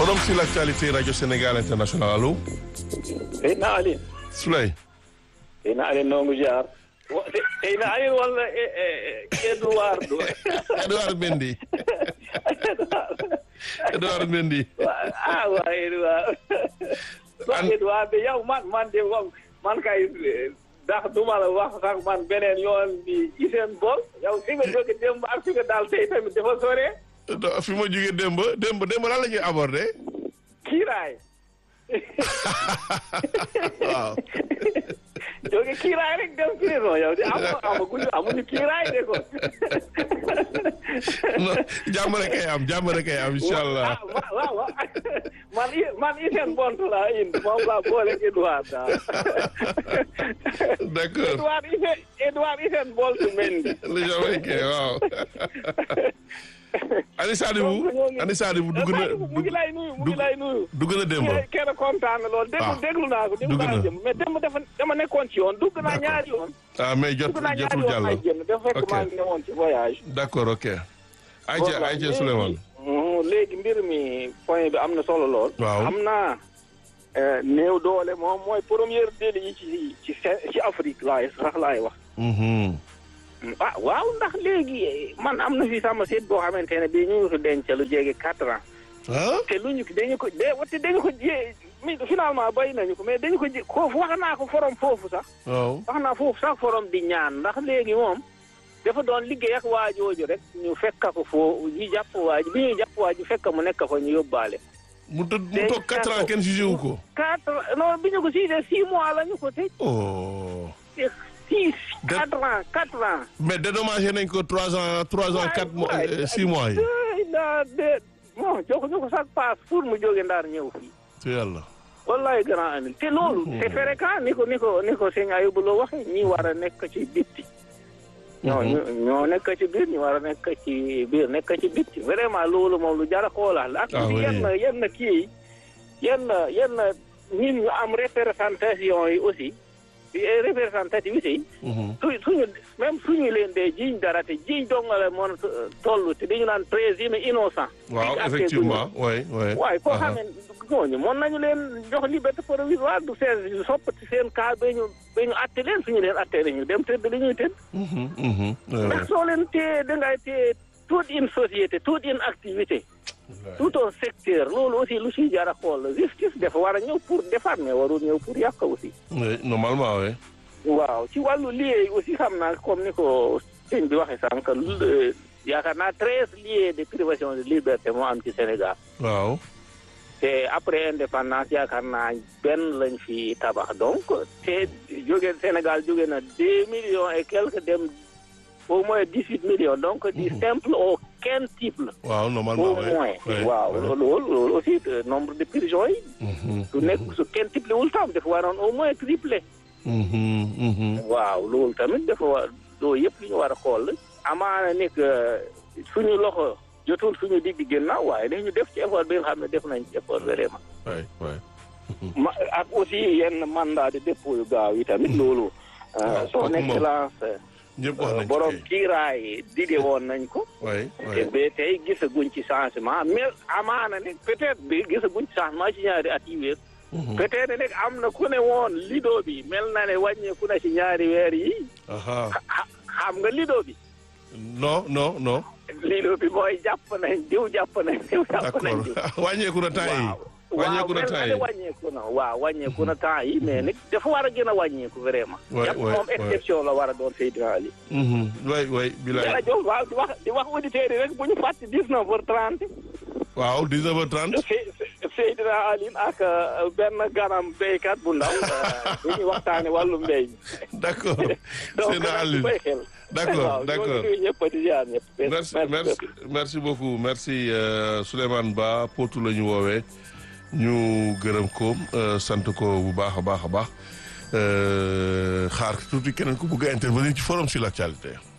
forum sur l'actualité radio Sénégal international allo. Seydina Aline. Souley. Seydina Aline nongu jaar. Seydina Aline walla Edouard. Edouard Mendy. Edouard Mendy. ah waa Edouard. waa Edouard de yow man man de man kay ndax duma la wax sax man beneen yoon bi Iseen Bol yow fi nga jóge démb ak fi nga daal tey tamit dafa sore. fi ma jógee démb démb démb lan la ñuy aborder. kiiraay. waaw. jóge kiiraay rek dem prison yow de amu amaguñu amuñu kiiraay de ko. non jàmm rek kay am jàmm rek kay am incha allah. waaw waaw man man Iseen Bont laa indi moom laa boole Edouard daal. d' accord Edouard Iseen Edouard Iseen Bolt Mendy. le Jamaïcain waaw. Ani Sadibou Ani Sadibou dugg na mu ngi lay nuyu mu ngi lay nuyu. dugg na démb. kenn kontaan na lool. déglu déglu naa ko déglu naa jëm mais démb dafa dama nekkoon ci yoon dugg naa ñaari yoon. ah mais jot dugg naa ñaari jotul yoon jàll. may génn dafa fekk maa ngi newoon ci voyage. d' accord ok. Aïcha Aïcha Souleymane. léegi mbir mi point bi am na solo lool. waaw am naa néew doole moom mooy première délit yi ci ci ci Afrique laay sax laay wax. ah waaw ndax léegi man am na fi sama seet boo xamante ne bii ñu ngi ko denc lu jege quatre ans. ah te luñu dañu ko de wate dañu ko jé mi finalement bay nañu ko mais dañu ko ji foofu wax naa ko forom foofu sax. waaw wax naa foofu sax forom di ñaan ndax léegi moom dafa doon liggéey ak waajooju rek ñu fekk ko foo ñu jàpp waaj bi ñuy jàpp waaj fekk mu nekk fa ñu yóbbaale. mu tëdd mu toog quatre ans kenn jugé wu ko. quatre non bi ñu ko siisee six mois la ñu ko tëj. oh. six quatre ans quatre ans. mais dédommagé nañ ko trois ans trois ans quatre mois six mois yi. daa de bon joxuñu ko sax paas pour mu jóge ndaar ñëw fii. te yàlla. wallahi grand ami te loolu. c'est fréquent ni ko ni ko ni ko sëñ Ayubu loo waxee ñi war a nekk ci bitti. ñoo ñoo nekk ci biir ñu war a nekk ci biir nekk ci bitti vraiment loolu moom lu jar a xoolaat la. ak yenn yenn kii yenn yenn nit ñu am représentation yi aussi. représentativité yi. su suñu même suñu leen dee jiiñ dara te jiiñ dong la mën a toll te dañu naan présumé innocent. waaw effectivement oui oui. waaye koo xam ne ñooñu mën nañu leen jox liberté provisoire du seen soppati seen cas ba ñu ba ñu atte leen suñu leen atte ñu dem tëdd li ñuy tëdd. ndax soo leen téye dangay téye toute une société toute une activité. tout un secteur loolu aussi lu siy jar a xool justice dafa war a ñëw pour defar mais warul ñëw pour yàq aussi. oui normalement oui. waaw ci wàllu liggéey aussi xam naa comme ni ko sëñ bi waxee sànq yaakaar naa treize lieux de privation de liberté moo am ci Sénégal. waaw. te après indépendance yaakaar naa benn lañ fi tabax donc te jóge Sénégal jóge na deux millions et quelques dem au moins dix huit millions donc du simple au quintuple. waaw normalement au moins waaw loolu loolu aussi nombre de prisons yi. su nekk su quintuple wul tam dafa waroon au moins triplé. waaw loolu tamit dafa war loolu yëpp li ñu war a xool amaana nekk suñu loxo jotul suñu digg ginnaaw waaye dañu def ci effort bi nga xam ne def nañ ci effort vraiment. waay waay. ma ak aussi yenn mandat de dépôt yu gaaw yi tamit loolu. son excellence. ñëpp wax nañ borom kiiraay dige woon nañ ko. waay te ba tey gisaguñ ci changement mais amaana ne peut-être bi gisaguñ ci changement ci ñaari at yi wéer. peut-être nag am na ku ne woon lido bi mel na ne wàññeeku na ci ñaari weer yi. xam nga lido bi. non non non. lido bi mooy jàpp nañ diw jàpp nañ diw jàpp nañ diw. wàññeeku na temps yi. wàññeeku na temps yi waaw wàññeeku na waaw wàññeeku na temps yi mais nag dafa war a gën a wàññeeku vraiment. waay jàpp moom exception la war a doon Seydina Ali. waay waay bilaay. jërëjëf waaw di wax di wax auditeurs yi rek bu ñu fàtte dix-neuf heures trente. waaw 19 heures 30. Seydina Aline ak benn ganam béykat bu ndaw dañuy waxtaane wàllu mbéy mi. d' accord Seydina Aline d' accord d' accord merci merci merci beaucoup merci Souleymane Ba Potou la ñu woowee ñu gërëm ko sant ko bu baax a baax a baax xaar tuuti keneen ku bëgg a intervenir ci forum sur l' actualité.